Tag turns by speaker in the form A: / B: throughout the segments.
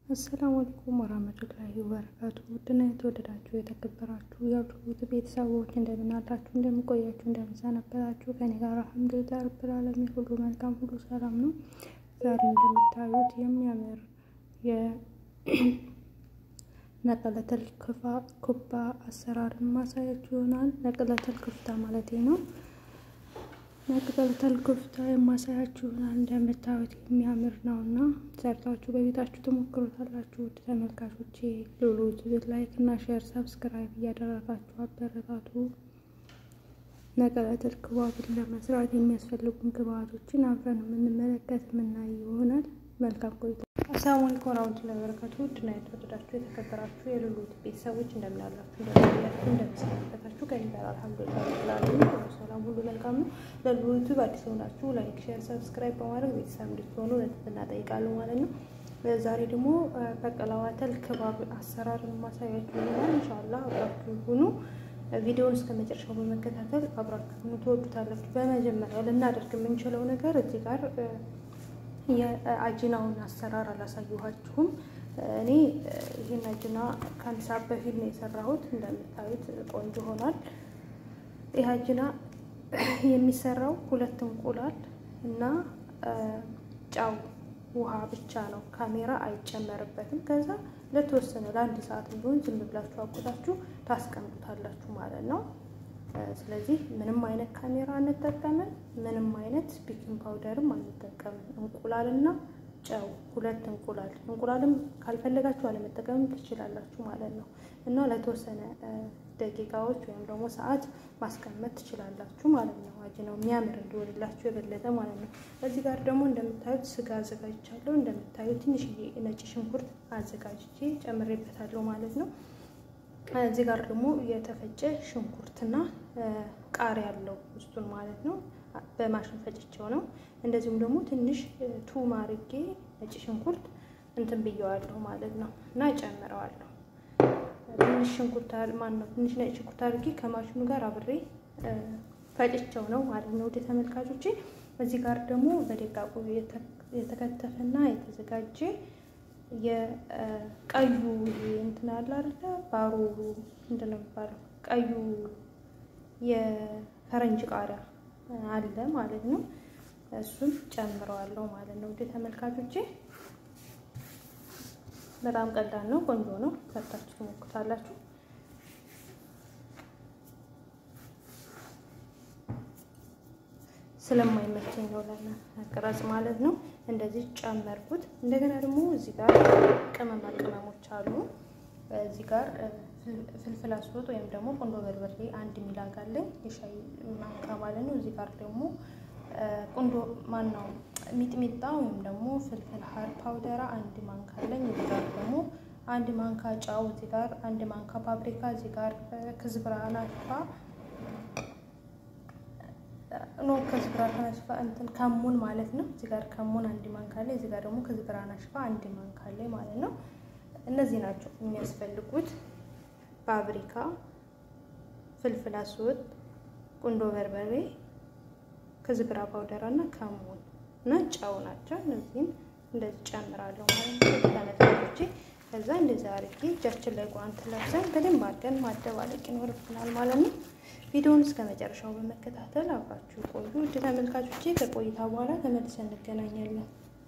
A: አሰላሙ አለይኩም ወራህመቱላሂ ወበረካቱ። ውድና የተወደዳችሁ የተከበራችሁ የአብዱት ቤተሰቦች እንደምን አላችሁ? እንደምን ቆያችሁ? እንደምን ሰነበታችሁ? ከኔ ጋር አልሐምዱሊላህ ረብል ዓለሚን ሁሉ መልካም፣ ሁሉ ሰላም ነው። ዛሬ እንደምታዩት የሚያምር የነቀለተል ኩባ አሰራርን ማሳያችሁ ይሆናል። ነቀለተል ኩፍታ ማለት ነው። ነቅጠልተል ኩፍታ የማሳያችሁ ይሆናል። እንደምታዩት የሚያምር ነው እና ሰርታችሁ በቤታችሁ ትሞክሩታላችሁ። ውድ ተመልካቾቼ ሉሉት ላይክ እና ሼር ሰብስክራይብ እያደረጋችሁ አበረታቱ። ነቀለተል ክባብን ለመስራት የሚያስፈልጉን ግብአቶችን አብረን የምንመለከት የምናይ ይሆናል። መልካም ቆይታ። አሰላሙ አለይኩም ወራህመቱላሂ ወበረካቱ። ውድና የተወደዳችሁ የተከበራችሁ የሉሉት ቤተሰቦች እንደምን አላችሁ? እንደምናላችሁ እንደምሰነበታችሁ ከኔ ጋር አልሐምዱሊላህ ረብል ሁሉ ሰላም ሁሉ መልካም ነው። ለሉሉት አዲስ ሆናችሁ ላይክ፣ ሼር፣ ሰብስክራይብ በማድረግ ቤተሰብ እንድትሆኑ ለትህትና እጠይቃለሁ ማለት ነው። ዛሬ ደግሞ በቀለዋተል ክባብ አሰራርን ማሳያችሁ ይሆናል። ኢንሻአላህ አብራችሁ ሁኑ። ቪዲዮውን እስከ መጨረሻው በመከታተል አብራችሁ ትወዱታላችሁ። በመጀመሪያ ልናደርግ የምንችለው ነገር እዚህ ጋር የአጅናውን አሰራር አላሳየኋችሁም። እኔ ይህን አጅና ከአንድ ሰዓት በፊት ነው የሰራሁት። እንደምታዩት ቆንጆ ሆኗል። ይህ አጅና የሚሰራው ሁለት እንቁላል እና ጨው፣ ውሃ ብቻ ነው። ካሜራ አይጨመርበትም። ከዛ ለተወሰነ ለአንድ ሰዓት ቢሆን ዝም ብላችሁ አቁታችሁ ታስቀምጡታላችሁ ማለት ነው። ስለዚህ ምንም አይነት ካሜራ አንጠቀምም። ምንም አይነት ቤኪንግ ፓውደርም አንጠቀምም። እንቁላልና ጨው ሁለት እንቁላል እንቁላልም ካልፈለጋችሁ አለመጠቀምም ትችላላችሁ ማለት ነው እና ለተወሰነ ደቂቃዎች ወይም ደግሞ ሰዓት ማስቀመጥ ትችላላችሁ ማለት ነው። አጅናው የሚያምር እንዲሆንላችሁ የበለጠ ማለት ነው። እዚህ ጋር ደግሞ እንደምታዩት ስጋ አዘጋጅቻለሁ። እንደምታዩት ትንሽዬ ነጭ ሽንኩርት አዘጋጅቼ ጨምሬበታለሁ ማለት ነው። እዚህ ጋር ደግሞ የተፈጨ ሽንኩርትና ቃሪያ ያለው ውስጡን ማለት ነው። በማሽን ፈጭቸው ነው። እንደዚሁም ደግሞ ትንሽ ቱም አርጌ ነጭ ሽንኩርት እንትን ብየዋለሁ ማለት ነው እና ጨምረዋለሁ። ትንሽ ሽንኩርት ማን ነው ትንሽ ነጭ ሽንኩርት አርጌ ከማሽኑ ጋር አብሬ ፈጭቸው ነው ማለት ነው። ወደ ተመልካቾቼ እዚህ ጋር ደግሞ በደቃቁ የተከተፈና የተዘጋጀ የቀዩ እንትን አለ አይደለ? ባሮ ምንድን ነው የሚባለው? ቀዩ የፈረንጅ ቃሪያ አለ ማለት ነው። እሱን ጨምረዋለሁ ማለት ነው። ወደ ተመልካቾቼ በጣም ቀላል ነው፣ ቆንጆ ነው። ሰርታችሁ ትሞክታላችሁ። ስለማይመቸኝ ነው ለመቅረጽ ማለት ነው። እንደዚህ ጨመርኩት። እንደገና ደግሞ እዚህ ጋር ቅመማ ቅመሞች አሉ። እዚህ ጋር ፍልፍል አስወጥ ወይም ደግሞ ቁንዶ በርበሬ አንድ ሚላግ አለኝ የሻይ ማንካ ማለት ነው። እዚህ ጋር ደግሞ ቁንዶ ማን ነው ሚጥሚጣ ወይም ደግሞ ፍልፍል ሀር ፓውደራ አንድ ማንካ አለኝ። እዚህ ጋር ደግሞ አንድ ማንካ ጫው፣ እዚህ ጋር አንድ ማንካ ፓፕሪካ፣ እዚህ ጋር ክዝብራ ናሽፋ ኖ ከዝብራ ናሽፋ እንትን ከሙን ማለት ነው። እዚህ ጋር ከሙን አንድ ማንካ አለ። እዚህ ጋር ደግሞ ከዝብራ ናሽፋ አንድ ማንካ አለ ማለት ነው። እነዚህ ናቸው የሚያስፈልጉት። ፋብሪካ፣ ፍልፍል አስወጥ፣ ቁንዶ በርበሬ፣ ከዝብራ ፓውደር እና ከሙን እና ጨው ናቸው። እነዚህም እንደዚህ ጨምራለሁ ማለት ነው ተመልካቾቼ። ከዛ እንደዚህ አድርጌ እጃችን ላይ ጓንት ለብሰን በደንብ አድርገን ማደባለቅ ይኖርብናል ማለት ነው። ቪዲዮውን እስከ መጨረሻው በመከታተል አብራችሁ ቆዩ። ውድ ተመልካቾቼ ከቆይታ በኋላ ተመልሰን እንገናኛለን።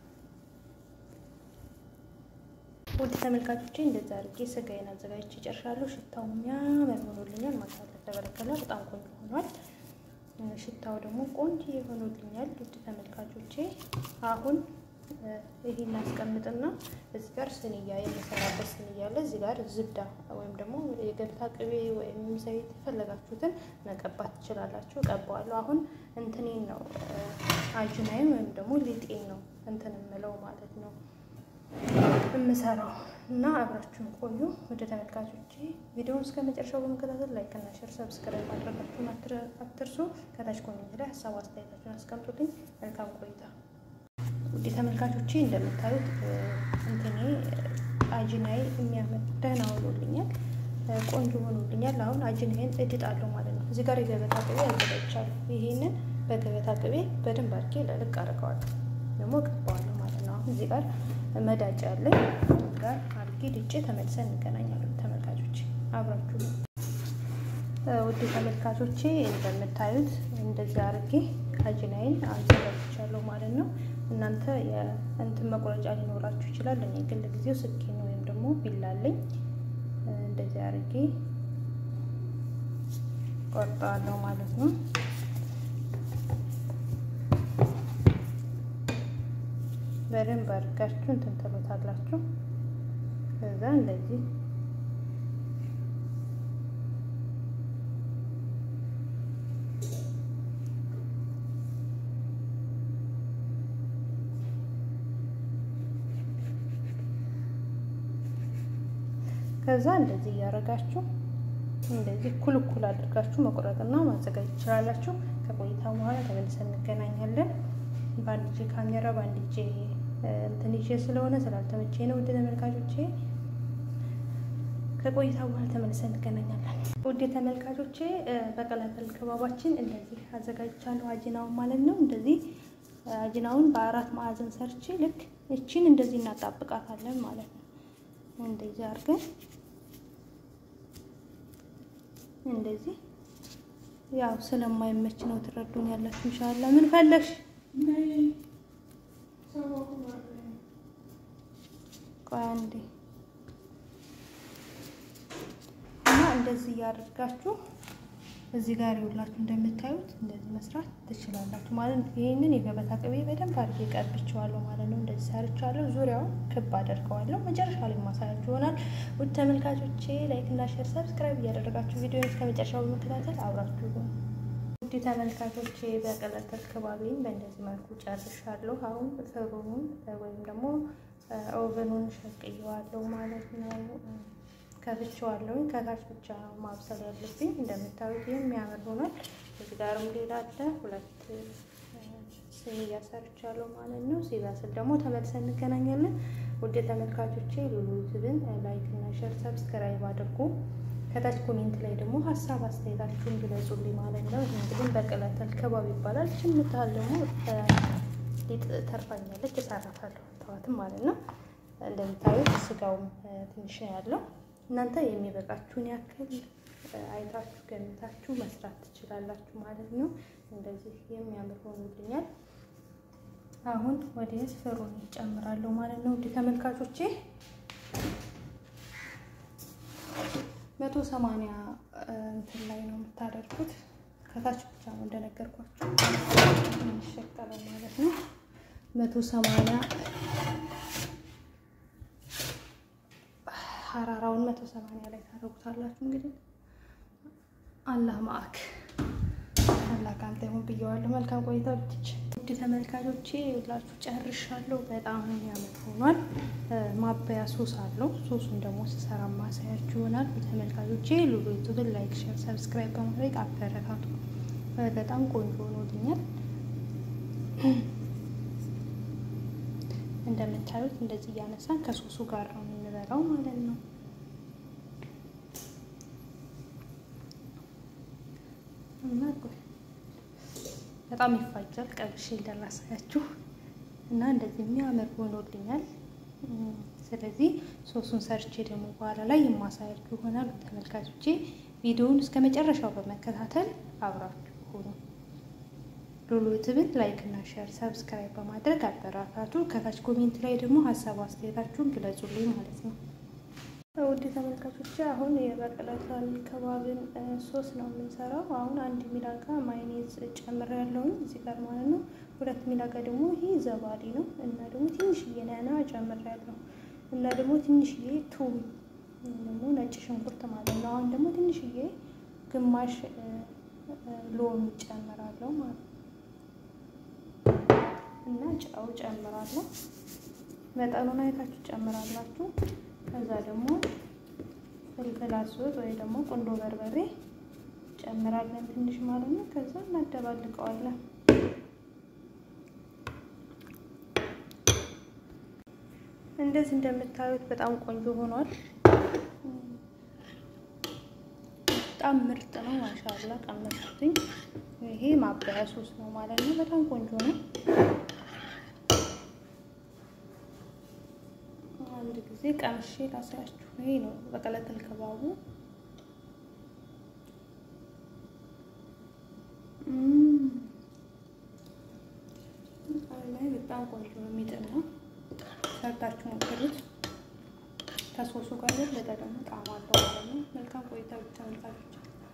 A: ውድ ተመልካቾቼ እንደዛ አድርጌ ስጋዬን አዘጋጅቼ ጨርሻለሁ። ሽታው የሚያምር ሆኖልኛል። ማሻአላ ተበረከላ በጣም ቆንጆ ሆኗል። ሽታው ደግሞ ቆንጆ ሆኖልኛል። ውድ ተመልካቾቼ አሁን ይሄን አስቀምጥና እዚህ ጋር ስንያ የምሰራበት ስንያ አለ። እዚህ ጋር ዝብዳ ወይም ደግሞ የገብታ ቅቤ ወይም ዘይት የፈለጋችሁትን መቀባት ትችላላችሁ። ቀባዋለሁ። አሁን እንትኔን ነው አጅናይን ወይም ደግሞ ሊጤን ነው እንትን የምለው ማለት ነው የምሰራው እና አብራችሁን ቆዩ። ወደ ተመልካቾቼ ቪዲዮውን እስከ መጨረሻው በመከታተል ላይክ እና ሼር፣ ሰብስክራይብ ማድረጋችሁን አትርሱ። ከታች ኮሜንት ላይ ሀሳብ አስተያየታችሁን አስቀምጡልኝ። መልካም ቆይታ። ውድ ተመልካቾቼ እንደምታዩት እንትኔ አጅናይ የሚያምር ደህና ሆኖልኛል፣ ቆንጆ ሆኖልኛል። አሁን አጅናይን እድጣለሁ ማለት ነው። እዚህ ጋር የገበታ ቅቤ አዘጋጅቻለሁ። ይሄንን በገበታ ቅቤ በደንብ አድርጌ ለልቅ አድርገዋለሁ፣ ደግሞ ቀባዋለሁ ማለት ነው። አሁን እዚህ ጋር መዳጫ አለኝ ጋር አድርጌ ድጬ ተመልሰን እንገናኛለን። ተመልካቾች አብራችሁ ውድ ተመልካቾቼ እንደምታዩት እንደዚህ አድርጌ አጅናይን አዘጋጅቻለሁ ማለት ነው። እናንተ የእንትን መቁረጫ ሊኖራችሁ ይችላል። እኔ ግን ለጊዜው ስኪን ወይም ደግሞ ቢላለኝ እንደዚህ አድርጌ ቆርጠዋለሁ ማለት ነው። በደንብ አድርጋችሁ እንትን ትሉታላችሁ። ከዛ እንደዚህ ከዛ እንደዚህ እያደረጋችሁ እንደዚህ እኩል እኩል አድርጋችሁ መቁረጥና ማዘጋጀት ትችላላችሁ። ከቆይታ በኋላ ተመልሰን እንገናኛለን። በአንድ እጄ ካሜራ በአንድ እጄ እንትን ይዤ ስለሆነ ስላልተመቼ ነው። ውድ ተመልካቾቼ ከቆይታ በኋላ ተመልሰን እንገናኛለን። ውድ ተመልካቾቼ በቀላቀል ከባባችን እንደዚህ አዘጋጅቻለሁ አጅናውን ማለት ነው። እንደዚህ አጅናውን በአራት ማዕዘን ሰርቼ ልክ እቺን እንደዚህ እናጣብቃታለን ማለት ነው። እንደዚህ አድርገን እንደዚህ ያው ስለማይመች ነው ትረዱን ያላችሁ። ኢንሻአላ ምን ፈለግሽ? ቆይ አንዴ እና እንደዚህ እያደርጋችሁ እዚህ ጋር ይውላችሁ እንደምታዩት እንደዚህ መስራት ትችላላችሁ ማለት ነው። ይህንን የገበታ ቅቤ በደንብ አድርጌ ቀብቼዋለሁ ማለት ነው። እንደዚህ ሰርቻለሁ። ዙሪያውን ክብ አደርገዋለሁ። መጨረሻ ላይ ማሳያችሁ ይሆናል። ውድ ተመልካቾቼ ላይክ እና ሼር፣ ሰብስክራይብ እያደረጋችሁ ቪዲዮ እስከ መጨረሻው በመከታተል አብራችሁ ውድ ተመልካቾቼ በቀለጠል ከባቢን በእንደዚህ መልኩ ጨርሻለሁ። አሁን ፍሩኑን ወይም ደግሞ ኦቨኑን ሸቅየዋለሁ ማለት ነው። ከፍቼዋለሁ። ከታች ብቻ ነው ማብሰል ያለብኝ። እንደምታዩት የሚያምር ሆኗል። እዚህ ጋርም ሌላ አለ። ሁለት ስኒያ ሰርቻለሁ ማለት ነው። ሲበስል ደግሞ ተመልሰን እንገናኛለን። ውድ ተመልካቾቼ ሉሉ ዩቲዩብን ላይክ እና ሼር ሰብስክራይብ አድርጉ። ከታች ኮሜንት ላይ ደግሞ ሀሳብ አስተያየታችሁን ግለጹልኝ ማለት ነው። እንግዲህ በቀለተል ከባብ ይባላል። ችምታል ደግሞ ሊጥ ተርፋኛለች፣ እሰራታለሁ ተዋትም ማለት ነው። እንደምታዩት ስጋውም ትንሽ ነው ያለው እናንተ የሚበቃችሁን ያክል አይታችሁ ገምታችሁ መስራት ትችላላችሁ ማለት ነው። እንደዚህ የሚያምር ሆኖልኛል። አሁን ወደ ፍሩን ይጨምራለሁ ማለት ነው። ውድ ተመልካቾቼ መቶ ሰማንያ እንትን ላይ ነው የምታደርጉት። ከታች ብቻ ነው እንደነገርኳችሁ የሚሸቀለው ማለት ነው። መቶ ሰማንያ ሀራራውን መቶ ሰማንያ ላይ ታደርጉታላችሁ። እንግዲህ አላህ ማአክ አላህ ካንተ ይሁን ብየዋለሁ። መልካም ቆይታ ብትች ውድ ተመልካቾቼ ሁላችሁ ጨርሻለሁ። በጣም የሚያምር ሆኗል። ማበያ ሶስ አለው። ሶሱን ደግሞ ስሰራ ማሳያችሁ ይሆናል። ተመልካቾቼ ሉሉ ዩቱብን ላይክ፣ ሼር፣ ሰብስክራይብ በማድረግ አበረታቱ። በጣም ቆንጆ ሆኖልኛል። እንደምታዩት እንደዚህ እያነሳን ከሶሱ ጋር ነው የምንበላው ማለት ነው። እና በጣም ይፋጃል። ቀብሼ እንዳላሳያችሁ እና እንደዚህ የሚያምር ሆኖልኛል። ስለዚህ ሶሱን ሰርቼ ደግሞ በኋላ ላይ የማሳያችሁ ይሆናል። ተመልካቾቼ ቪዲዮውን እስከ መጨረሻው በመከታተል አብራችሁ ሆኑ። ሉሉ ዩቲዩብን ላይክ እና ሼር ሰብስክራይብ በማድረግ አበራታቱ። ከታች ኮሜንት ላይ ደግሞ ሀሳብ አስተያየታችሁን ግለጹልኝ ማለት ነው። ውድ ተመልካቾች አሁን የበቀለታል ከባብን ሶስ ነው የምንሰራው። አሁን አንድ ሚላጋ ማይኔዝ ጨምር ያለውን እዚህ ጋር ማለት ነው። ሁለት ሚላጋ ደግሞ ይሄ ዘባዲ ነው እና ደግሞ ትንሽዬ ነና ጨምር ያለው እና ደግሞ ትንሽዬ ቱም ደግሞ ነጭ ሽንኩርት ማለት ነው። አሁን ደግሞ ትንሽዬ ግማሽ ሎሚ ጨምራለሁ ማለት ነው እና ጨው ጨምራለሁ። መጠኑን አይታችሁ ጨምራላችሁ። ከዛ ደግሞ ፍልፍል አስወጥ ወይ ደግሞ ቁንዶ በርበሬ ጨምራለን ትንሽ ማለት ነው። ከዛ እናደባልቀዋለን። እንደዚህ እንደምታዩት በጣም ቆንጆ ሆኗል። በጣም ምርጥ ነው። ማሻአላ ቀመሱትኝ። ይሄ ማበያ ሶስ ነው ማለት ነው። በጣም ቆንጆ ነው። አንድ ጊዜ ቀምሼ ላሳያችሁ። ይሄ ነው በቀለተል ከባቡ ላይ በጣም ቆንጆ ነው፣ የሚጥም ነው። ሰርታችሁ ሞክሩት። ከሶሱ ጋር የበለጠ ደግሞ ጣዕም አለው ማለት ነው። መልካም ቆይታ ብቻ ተመልካቾች።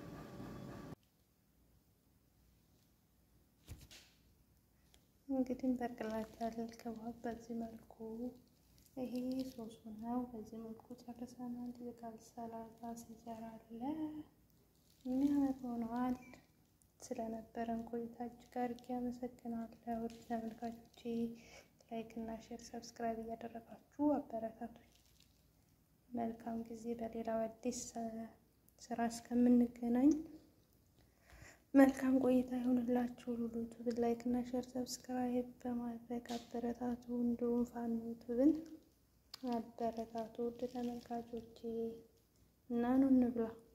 A: እንግዲህ በቀለተል ከባብ በዚህ መልኩ ይሄ ሶሱ ነው። በዚህ መልኩ ጨርሰናል። የቃል ሰላጣ ሲዘራ አለ የሚያምር ሆነዋል። ስለነበረን ቆይታ እጅግ አድርጌ አመሰግናለሁ። ውድ ተመልካቾቼ ላይክ እና ሼር፣ ሰብስክራይብ እያደረጋችሁ አበረታቶች። መልካም ጊዜ። በሌላው አዲስ ስራ እስከምንገናኝ መልካም ቆይታ ይሆንላችሁ። ዩቱብን ላይክ እና ሼር፣ ሰብስክራይብ በማድረግ አበረታቱ። እንዲሁም ፋኖ ዩቱብን አበረታቱ። ውድ ተመልካቾቼ እና ኑ እንብላ።